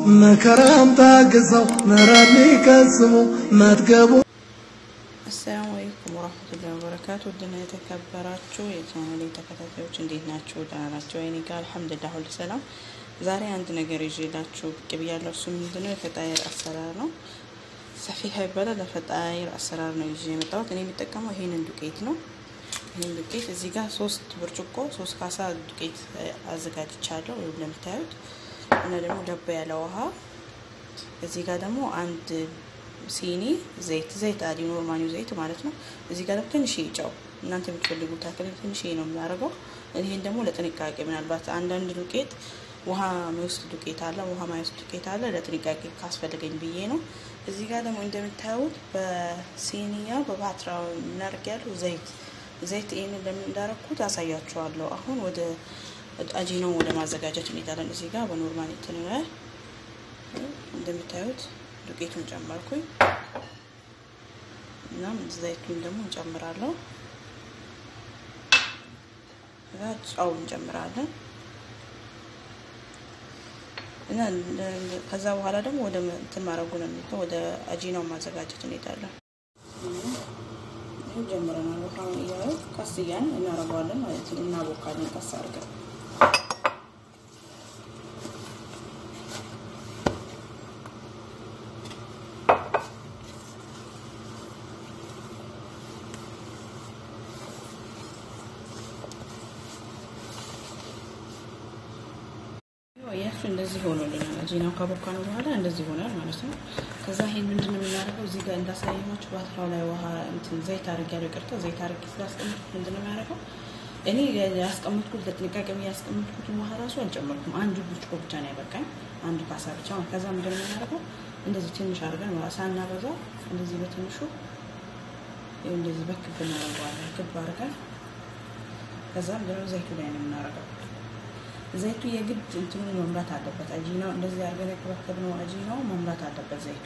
መከራም ታግሰው ምሕረት ሊቀስሙ መትገቡ አሰላሙ አለይኩም ወራህመቱላሂ ወበረካቱ። ውድና የተከበራችሁ የቻናሌ ተከታታዮች እንዴት ናችሁ? ደህና ናቸው? እኔ ጋር አልሐምዱሊላህ ሁሉ ሰላም። ዛሬ አንድ ነገር ይዤላችሁ ብቅ ብያለሁ። እሱ ምንድነው? የፈጣይር አሰራር ነው። ሰፊሃ ይባላል። ለፈጣይር አሰራር ነው ይዤ የመጣሁት። እኔ የሚጠቀመው ይሄንን ዱቄት ነው። ይህን ዱቄት እዚህ ጋር ሶስት ብርጭቆ ሶስት ካሳ ዱቄት አዘጋጅቻለሁ እንደምታዩት እና ደግሞ ደባ ያለ ውሃ እዚህ ጋር ደግሞ አንድ ሲኒ ዘይት ዘይት አዲ ኖርማኒው ዘይት ማለት ነው። እዚህ ጋር ደግሞ ትንሽ ጨው እናንተ የምትፈልጉት አክል ትንሽ ነው የሚያደርገው። ይህን ደግሞ ለጥንቃቄ ምናልባት አንዳንድ ዱቄት ውሃ የሚወስድ ዱቄት አለ፣ ውሃ ማይወስድ ዱቄት አለ። ለጥንቃቄ ካስፈለገኝ ብዬ ነው። እዚህ ጋር ደግሞ እንደምታዩት በሲኒያ በፓትራ እናደርግ ያለው ዘይት ዘይት ይህንን ለምን እንዳረኩት አሳያችኋለሁ። አሁን ወደ አጂናውን ወደ ማዘጋጀት እንሄዳለን። እዚህ ጋር በኖርማል እንትን እንደምታዩት ዱቄቱን ጨመርኩኝ። እናም ዘይቱን ደግሞ እንጨምራለሁ። እዛ ጨው እንጨምራለን እና ከዛ በኋላ ደግሞ ወደ እንትን ማድረጉ ነው የሚለው ወደ አጂናው ማዘጋጀት እንሄዳለን። ይህ ጀምረናል። ውሃውን እያዩ ቀስ እያልን እናረገዋለን ማለት ነው። እናቦካለን ቀስ አድርገን ያሱ እንደዚህ ሆኖልናል። አጂናው ካቦካነው በኋላ እንደዚህ ሆናል ማለት ነው። ከዛ ይሄን ምንድን ነው የምናደርገው? እዚህ ጋር እንዳሳየኋችሁ ባትራው ላይ ውሃ እንትን ዘይት አድርጌያለሁ። ይቅርታ ዘይት አድርጌ ስላስቀመጥኩት ምንድን ነው የሚያደርገው? እኔ ያስቀመጥኩት ለጥንቃቄ ያስቀመጥኩትን ውሃ ራሱ አልጨመርኩም። አንዱ ብርጭቆ ብቻ ነው ያበቃኝ፣ አንዱ ካሳ ብቻ። ከዛ ምንድን ነው የምናደርገው? እንደዚህ ትንሽ አድርገን ሳናበዛ እንደዚህ በትንሹ እንደዚህ በክብ እናደርገዋለን። ክብ አድርገን ከዛ ምንድን ነው ዘይቱ ላይ ነው የምናደርገው ዘይቱ የግድ እንትኑ መምራት አለበት። አጂናው እንደዚህ አድርገን የከበከብነው አጂናው መምራት አለበት። ዘይቱ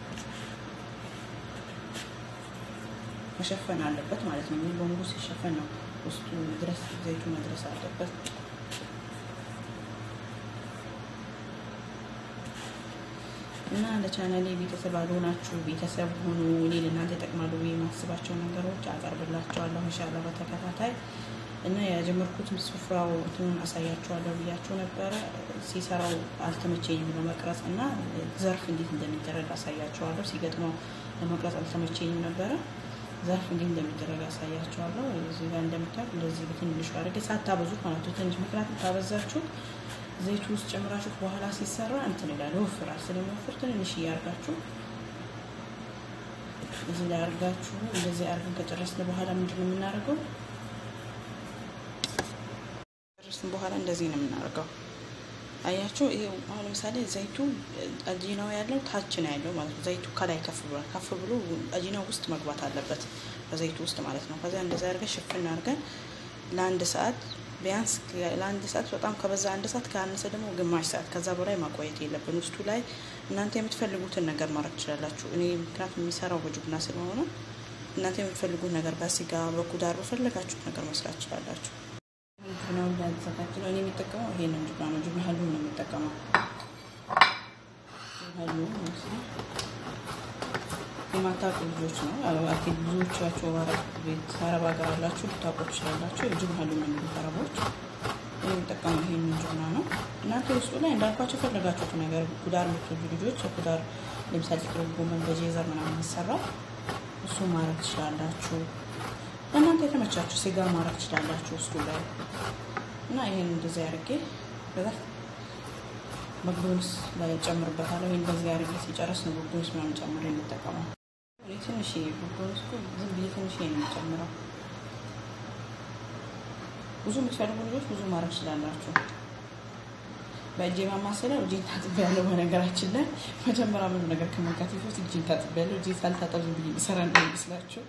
መሸፈን አለበት ማለት ነው። ሙሉ በሙሉ ሲሸፈን ነው ውስጡ ድረስ ዘይቱ መድረስ አለበት። እና ለቻናሌ ቤተሰብ አልሆናችሁ ቤተሰብ ሆኑ። እኔ ለእናንተ ይጠቅማሉ ብዬ የማስባቸው ነገሮች አቀርብላቸዋለሁ ኢንሻላህ በተከታታይ እና የጀመርኩትም ስፍራው እንትኑን አሳያችኋለሁ ብያቸው ነበረ። ሲሰራው አልተመቸኝም ለመቅረጽ እና ዘርፍ እንዴት እንደሚደረግ አሳያችኋለሁ። ሲገጥመው ለመቅረጽ አልተመቸኝም ነበረ። ዘርፍ እንዴት እንደሚደረግ አሳያችኋለሁ። እዚህ ጋር እንደምታዩት እንደዚህ በትንሹ አድርጌ ሳታበዙት ማለት ነው። ትንሽ ምክንያቱም ታበዛችሁት ዘይቱ ውስጥ ጨምራችሁት በኋላ ሲሰራ እንትን ይላል ይወፍራል። ስለሚወፍር ትንንሽ እያርጋችሁ እዚህ ላይ አርጋችሁ እንደዚህ አርገን ከጨረስን በኋላ ምንድን ነው የምናደርገው? ከጨረስን በኋላ እንደዚህ ነው የምናደርገው። አያችሁ፣ ይሄ አሁን ለምሳሌ ዘይቱ አጂናው ያለው ታች ነው ያለው ማለት ነው። ዘይቱ ከላይ ከፍ ብሏል። ከፍ ብሎ አጂናው ውስጥ መግባት አለበት በዘይቱ ውስጥ ማለት ነው። ከዚያ እንደዛ አድርገን ሽፍን አድርገን ለአንድ ሰዓት ቢያንስ ለአንድ ሰዓት በጣም ከበዛ አንድ ሰዓት ከአነሰ ደግሞ ግማሽ ሰዓት ከዛ በላይ ማቆየት የለብን። ውስጡ ላይ እናንተ የምትፈልጉትን ነገር ማድረግ ትችላላችሁ። እኔ ምክንያቱም የሚሰራው በጁብና ስለሆነ እናንተ የምትፈልጉት ነገር በስጋ በኩዳር በፈለጋችሁት ነገር መስራት ትችላላችሁ። ነው እንዳዘጋጅ ነው። እኔ የሚጠቀመው ይሄንን ጁብና ነው። ጁብና ሀሉ ነው የሚጠቀመው። ሀሉ የማታውቁ ልጆች ነው አኪ ብዙዎቻችሁ አረብ ቤት አረብ ሀገር አላችሁ ልታውቁ ትችላላችሁ። ጁብና ሀሉ ነው የሚሉት አረቦች። እኔ የሚጠቀመው ይሄንን ጁብና ነው። እናንተ ውስጡ ላይ እንዳልኳቸው የፈለጋችሁት ነገር ኩዳር የምትወዱ ልጆች የኩዳር ለምሳሌ ጥቅል ጎመን በጄዘር ምናምን ይሰራል። እሱ ማድረግ ትችላላችሁ። እናንተ የተመቻችሁ ስጋ ማድረግ ትችላላችሁ ውስጡ ላይ እና ይሄን እንደዚህ አድርጌ በዛ መግዶንስ ላይ ጨምርበታለሁ። ይሄን በዚህ አድርጌ ሲጨርስ ነው መግዶንስ ምናምን ጨምሬ የምጠቀመው። እኔ ትንሽ መግዶንስ እኮ ዝም ብዬ ትንሽ ነው የምጨምረው። ብዙ የምትፈልጉ ልጆች ብዙ ማድረግ ትችላላችሁ። በእጄ ማማሰለው እጄን ታጥቤያለሁ። በነገራችን ላይ መጀመሪያ ምንም ነገር ከመንካት በፊት እጄን ታጥቤያለሁ። እጄ ሳልታጠብ ዝም ብዬ የሚሰራ እንደሚመስላችሁ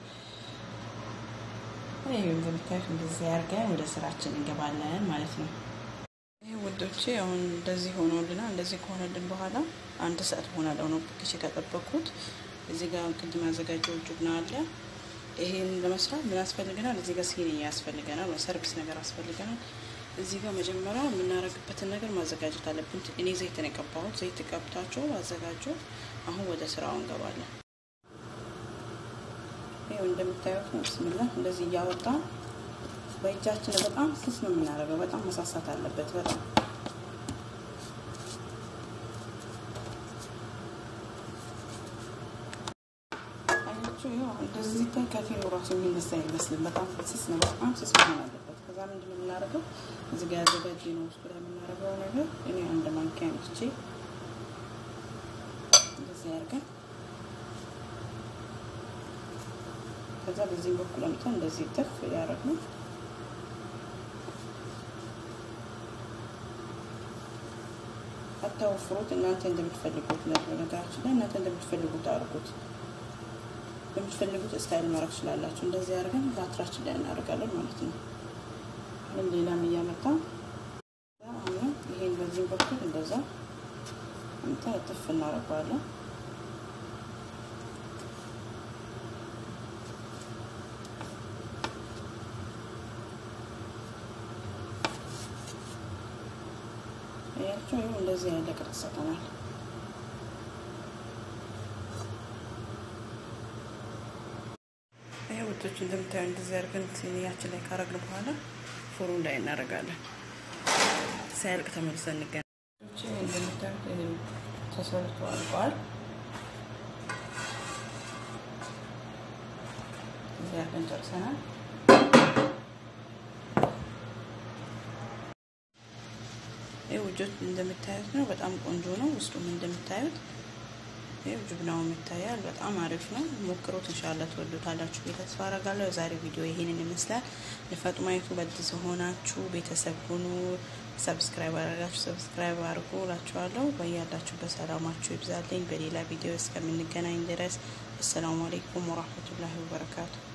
ይህ እንደምታዩት እንደዚህ አድርገን ወደ ስራችን እንገባለን ማለት ነው። ይህ ውዶቼ አሁን እንደዚህ ሆኖልናል። እንደዚህ ከሆነልን በኋላ አንድ ሰዓት ሆናለው ነው ብክሽ ከጠበኩት። እዚህ ጋር ቅድም ያዘጋጀው ጁብና አለ። ይሄን ለመስራት ምን ያስፈልገናል? እዚህ ጋር ሲኒ ያስፈልገናል፣ ሰርቪስ ነገር ያስፈልገናል። እዚህ ጋር መጀመሪያ የምናደርግበትን ነገር ማዘጋጀት አለብን። እኔ ዘይት ነው የቀባሁት። ዘይት ቀብታችሁ አዘጋጁ። አሁን ወደ ስራው እንገባለን። ይኸው እንደምታዩት ነው። ብስምላ እንደዚህ እያወጣ በእጃችን በጣም ስስ ነው የምናደርገው። በጣም መሳሳት አለበት። በጣም አያችሁ። ይኸው እንደዚህ ሲታይ ከፊሉ ራሱ የሚነሳ አይመስልም። በጣም ስስ ነው። በጣም ስስ መሆን አለበት። ከዛ ምንድን ነው የምናደርገው? እዚህ ጋር ያዘጋጀ ነው ውስጡ ላይ የምናደርገው ነገር እኔ አንድ ማንኪያ አንስቼ እንደዚህ አድርገን ከዛ በዚህ በኩል አምጥተን እንደዚህ ጥፍ ያደረግነው አታወፍሩት። እናንተ እንደምትፈልጉት ነው። ነገራችን ላይ እናንተ እንደምትፈልጉት አድርጉት። በምትፈልጉት ስታይል ማድረግ ትችላላችሁ። እንደዚህ አድርገን ባትራችን ላይ እናደርጋለን ማለት ነው። ምንም ሌላም እያመጣ አሁን ይሄን በዚህ በኩል እንደዛ አምጣ ጥፍ እናደርገዋለን። ያቸው ይኸው እንደዚህ ያለ ቅርጽ ሰጠናል። ይሄ ውዶች እንደምታዩ እንደዚህ አድርገን ሲኒያችን ላይ ካረግን በኋላ ፎሩ ላይ እናደርጋለን። ሳያልቅ ተመልሰን እንገናኝ። እንደምታዩት ተሰርቶ አልቋል። እዚህ አድርገን ጨርሰናል። ይህ ውጆች እንደምታዩት ነው። በጣም ቆንጆ ነው። ውስጡም እንደምታዩት ይህ ጅብናውም ይታያል። በጣም አሪፍ ነው። ሞክሮት እንሻላ ትወዱታላችሁ ቤት ተስፋ አረጋለሁ። የዛሬ ቪዲዮ ይሄንን ይመስላል። ለፈጥማይቱ በድስ ሆናችሁ ቤተሰብ ሁኑ። ሰብስክራይብ አደረጋችሁ ሰብስክራይብ አድርጉ እላችኋለሁ። በያላችሁበት ሰላማችሁ ይብዛልኝ። በሌላ ቪዲዮ እስከምንገናኝ ድረስ አሰላሙ አሌይኩም ወራህመቱላሂ ወበረካቱ።